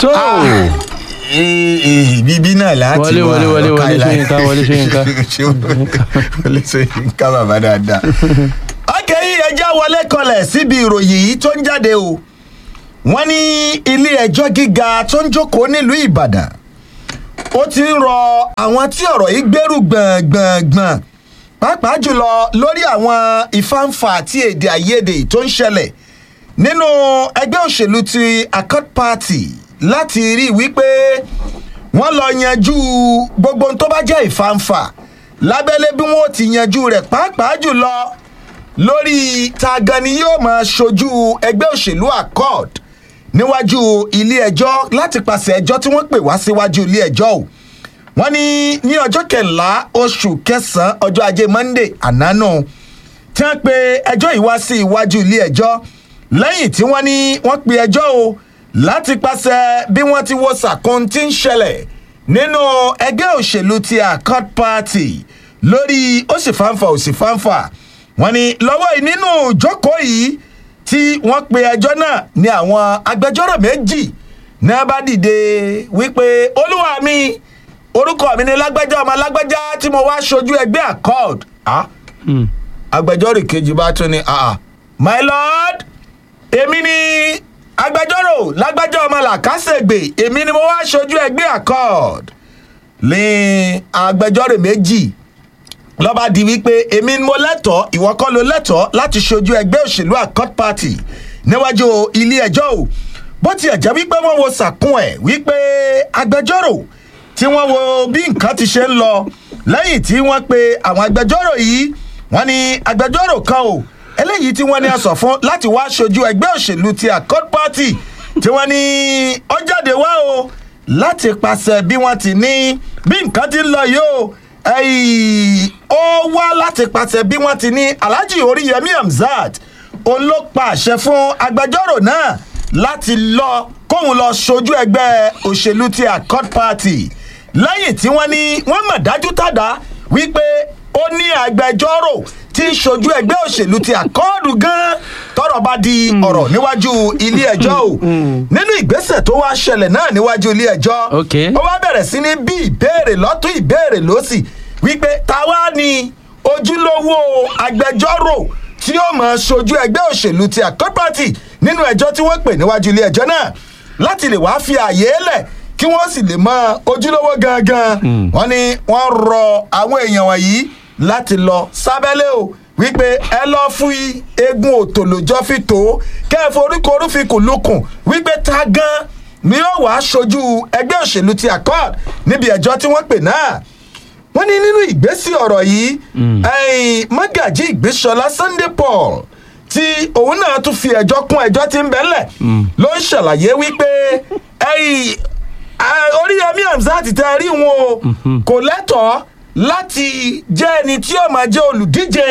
tó bíbí náà láti Wọlé, wọlé, wọlé, wọlé, Ṣóyínká, wọlé, Ṣóyínká. wọlé Ṣóyínká bàbá dáadáa. ọkẹ́ yìí ẹjọ́ wọlé kọlẹ̀ síbi ìròyìn yìí tó ń jáde o wọ́n ní ilé ẹjọ́ gíga tó ń jókòó nílùú ìbàdàn ó ti ń rọ àwọn tí ọ̀rọ̀ yìí gbẹ́rù gbọ̀ngbọ̀ngbọ̀n pàápàá jùlọ lórí àwọn ìfáǹfà àti èdè àìyedè tó ń ṣẹlẹ̀ nínú ẹgbẹ́ òṣèlú ti accord party láti rí i wípé wọ́n lọ yanjú gbogbo ohun tó bá jẹ́ ìfáǹfà lábẹ́lé bí wọ́n ti yanjú rẹ̀ pàápàá jùlọ lórí ta gan ni yóò máa ṣojú ẹgbẹ́ òṣèlú accord níwájú ilé ẹjọ́ láti pàṣẹ ẹjọ́ tí wọ́n pè wá síwájú ilé ẹjọ́ o wọ́n ní ní ọjọ́ kẹ̀ńlá oṣù kẹsàn-án ọjọ́ ajé monday ànánú tí wọ́n pe ẹjọ́ yìí wá sí iwájú ilé ẹjọ́ lẹ́yìn tí wọ́n ní wọ́n pe ẹjọ́ o láti pàṣẹ bí wọ́n ti wo sàkún tí ń ṣẹlẹ̀ nínú ẹgbẹ́ òṣèlú ti accord party lórí ó sì fáńfà ó sì fáńfà wọ́n ní lọ́wọ́ yìí nínú ìjókòó yìí tí wọ́n pe ẹjọ́ náà ní àwọn agbẹjọ́rò méjì náà bá dìde wípé olúwa mi orúkọ mi ni lágbájá ọmọ lágbájá tí mo wá ṣojú ẹgbẹ́ accord ah? agbẹjọ́rò kejì bá tún ní ah, my lord èmi ni agbẹjọ́rò lágbájá ọmọ làkàṣègbè èmi ni mo wá ṣojú ẹgbẹ́ accord ní agbẹjọ́rò méjì lọ́ba di wípé èmi ni mo lẹ́tọ̀ọ́ ìwọ kọ́ ló lẹ́tọ̀ọ́ láti ṣojú ẹgbẹ́ òṣèlú accord party níwájú ilé ẹjọ́ o bó tiẹ̀ jẹ́ wípé wọ́n wo sàkún ẹ̀ wípé agbẹjọ́rò tí wọ́n wo bí nǹkan ti ṣe ń lọ lẹ́yìn tí wọ́n pe àwọn agbẹjọ́rò yìí wọ́n ní agbẹjọ́rò kan o eléyìí tí wọ́n ní aṣọ fún láti wá ṣojú ẹgbẹ́ òṣèlú ti accord party tí wọ́n ní ó jáde wá o láti pàṣẹ bí wọ́n ti ní bí nǹkan ti ń lọ yìí o ẹ̀yìn ó wá láti pàṣẹ bí wọ́n ti ní alhaji oríyẹmí hamzat òun ló pa àṣẹ fún agbẹjọ́rò náà láti lọ kóun lọ ṣojú ẹgbẹ́ òṣèlú ti accord party lẹ́yìn tí wọ́n ní wọ́n mọ̀ dájú tàdá wípé ó ní agbẹjọ́rò tí ń ṣojú ẹgbẹ́ òṣèlú ti àkọọ́dù gan tọrọ bá di ọ̀rọ̀ níwájú ilé ẹjọ́ o nínú ìgbésẹ̀ tó wá ṣẹlẹ̀ náà níwájú ilé ẹjọ́ Ok. ó wá bẹ̀rẹ̀ sí ní bí ìbéèrè lọ́tún ìbéèrè lọ́sì wípé táwa ni ojúlówó agbẹjọ́rò tí ó mọ̀ ṣojú ẹgbẹ́ òṣèlú ti accord party nínú ẹjọ́ tí wọ́n pè níwájú ilé ẹjọ́ náà láti lè wá fi àyè lẹ̀ kí wọ́n sì lè mọ ojúlówó gangan wọ́n ní wọ́n rọ àwọn èèyàn wọ̀nyí láti lọ sábẹ́lẹ̀ o wípé ẹ lọ fún eegun òtòlójọ́ fi tó kẹ́ẹ̀fọ́ oríkò orúfikùn lukùn wípé ta gan ni yóò wá ṣojú ẹgbẹ́ òṣèlú ti accord níbi ẹjọ́ tí wọ́n pè náà wọ́n ní nínú ìgbésí ọ̀rọ̀ yìí ẹ̀yìn mọ́gàjí ìgbésọlá sunday paul tí òun náà tún fi ẹjọ́ kún ẹjọ́ tí ń bẹ́lẹ̀ ló ń ṣàlàyé wípé ẹ̀yìn oríyọmí hamzat tẹ rí wọn o kò lẹ́tọ̀ọ́ láti jẹ́ ẹni tí ó máa jẹ́ olùdíje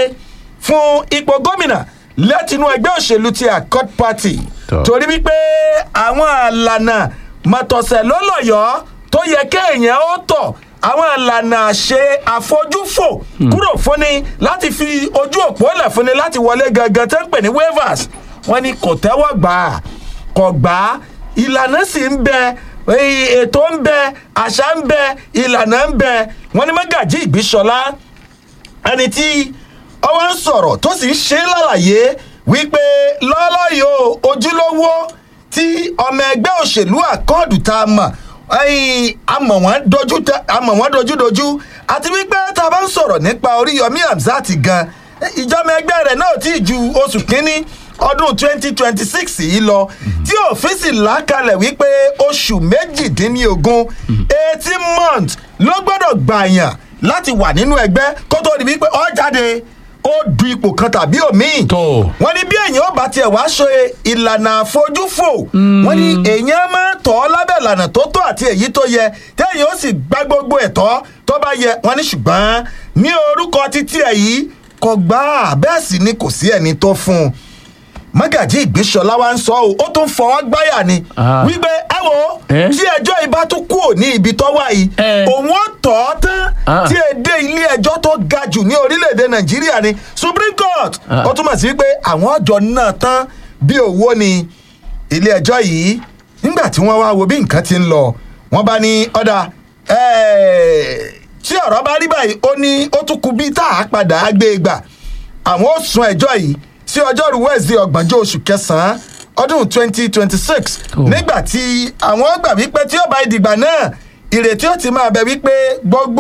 fún ipò gómìnà látinú ẹgbẹ́ òṣèlú ti accord party Tọ́. torí wípé àwọn àlànà mọ̀tọ̀sẹ̀ lọ́lọ́yọ̀ọ́ tó yẹ kéèyàn ó tọ̀ àwọn ìlànà àṣe àfojúfò kúrò fúnni láti fi ojú òpó lẹ̀ fúnni láti wọlé gangan tó ń pè ní waivers wọ́n ní kò tẹ́wọ́ gbà á kò gbà á ìlànà sì ń bẹ èyí ètò ń bẹ àṣà ń bẹ ìlànà ń bẹ wọ́n ní mọ́gàjí ìgbésọlá ẹni tí ọwọ́ ń sọ̀rọ̀ tó sì ń ṣe é lálàyé wípé lọ́lọ́yò ojúlówó tí ọmọ ẹgbẹ́ òṣèlú àkọọ́dù tá a mọ̀ ẹ̀yìn àmọ̀ wọ́n dojú tẹ- àmọ̀ wọ́n dojúdojú àti wípé tá a bá ń sọ̀rọ̀ nípa oríyọmí hamzat gan ìjọba ẹgbẹ́ rẹ̀ náà tí ju oṣù kínní ọdún twenty twenty six yìí lọ tí òfin sì lákalẹ̀ wípé oṣù méjìdínlógún eighteen months ló gbọ́dọ̀ gbàyàn láti wà nínú ẹgbẹ́ kó tó di wípé ó jáde ó du ipò kan tàbí òmíì Tó. wọ́n ní bí èèyàn ó bá tiẹ̀ wá ṣe ìlànà àfojúfò wọ́n ní èèyàn máa tọ́ ọ lábẹ́ ìlànà tó tó àti èyí tó yẹ téèyàn ó sì gbá gbogbo ẹ̀tọ́ tó bá yẹ wọ́n ní ṣùgbọ́n ní orúkọ títí ẹ̀ yìí kò gbà á bẹ́ẹ̀ sì ni kò sí ẹni tó fún un mọ́gàjí ìgbésọ̀lá wa ń sọ ọ́ ó tún fọwọ́ gbáyà ni Ah. wípé ẹ wo Eh? tí ẹjọ́ ibà tún kúrò ní ibi tó wà yìí Eh. òun ó tọ̀ ọ́ tán Ah. tí èdè ilé ẹjọ́ tó ga jù ní orílẹ̀-èdè nàìjíríà ni supreme court Ah. ó túmọ̀ sí pé àwọn ọjọ́ náà tán bí owó ni ilé ẹjọ́ yìí nígbà nígbà tí wọ́n wá wo bí nǹkan ti ń lọ wọ́n bá ní ọ̀dà tí ọ̀rọ̀ bá rí báyìí ó ní ó tún kú bí tá a padà á gbé e gbà àwọn ó sún ẹjọ́ yìí sí ọjọ́rú wẹ́ẹ̀sì ọgbọ̀njọ́ oṣù kẹsàn-án ọdún twenty twenty six Oh. nígbà tí àwọn gbà wípé tí ó bá ìdìgbà náà ìrètí ó ti máa bẹ wípé gbogbo